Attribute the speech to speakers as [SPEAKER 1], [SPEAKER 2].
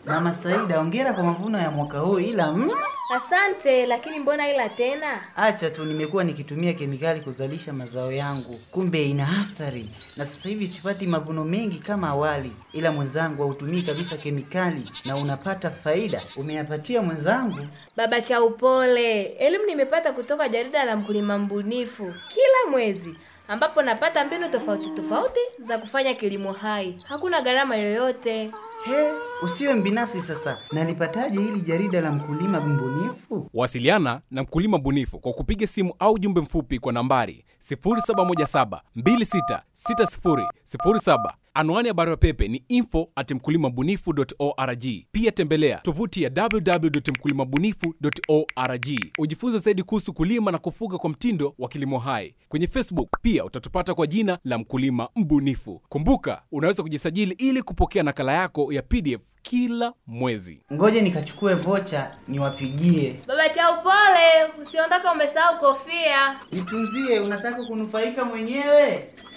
[SPEAKER 1] Mama Saida, hongera kwa mavuno ya mwaka huu, ila mm,
[SPEAKER 2] Asante, lakini mbona ila tena?
[SPEAKER 1] acha tu, nimekuwa nikitumia kemikali kuzalisha mazao yangu, kumbe ina athari, na sasa hivi sipati mavuno mengi kama awali. Ila mwenzangu hautumii kabisa kemikali na unapata faida. Umeyapatia mwenzangu?
[SPEAKER 2] Baba cha upole, elimu nimepata kutoka jarida la mkulima mbunifu kila mwezi, ambapo napata mbinu tofauti tofauti za kufanya kilimo hai. Hakuna gharama yoyote.
[SPEAKER 1] He, usiwe mbinafsi sasa. Nalipataje hili jarida la mkulima mbunifu?
[SPEAKER 3] Wasiliana na mkulima bunifu kwa kupiga simu au jumbe mfupi kwa nambari 0717266007. Anwani ya barua pepe ni info at mkulimabunifu.org. Pia tembelea tovuti ya www.mkulimabunifu.org ujifunze zaidi kuhusu kulima na kufuga kwa mtindo wa kilimo hai. Kwenye Facebook pia utatupata kwa jina la mkulima mbunifu. Kumbuka, unaweza kujisajili ili kupokea nakala yako ya PDF kila mwezi.
[SPEAKER 1] Ngoje nikachukue vocha niwapigie.
[SPEAKER 2] Baba cha upole, usiondoke umesahau kofia.
[SPEAKER 1] Nitunzie, unataka kunufaika mwenyewe?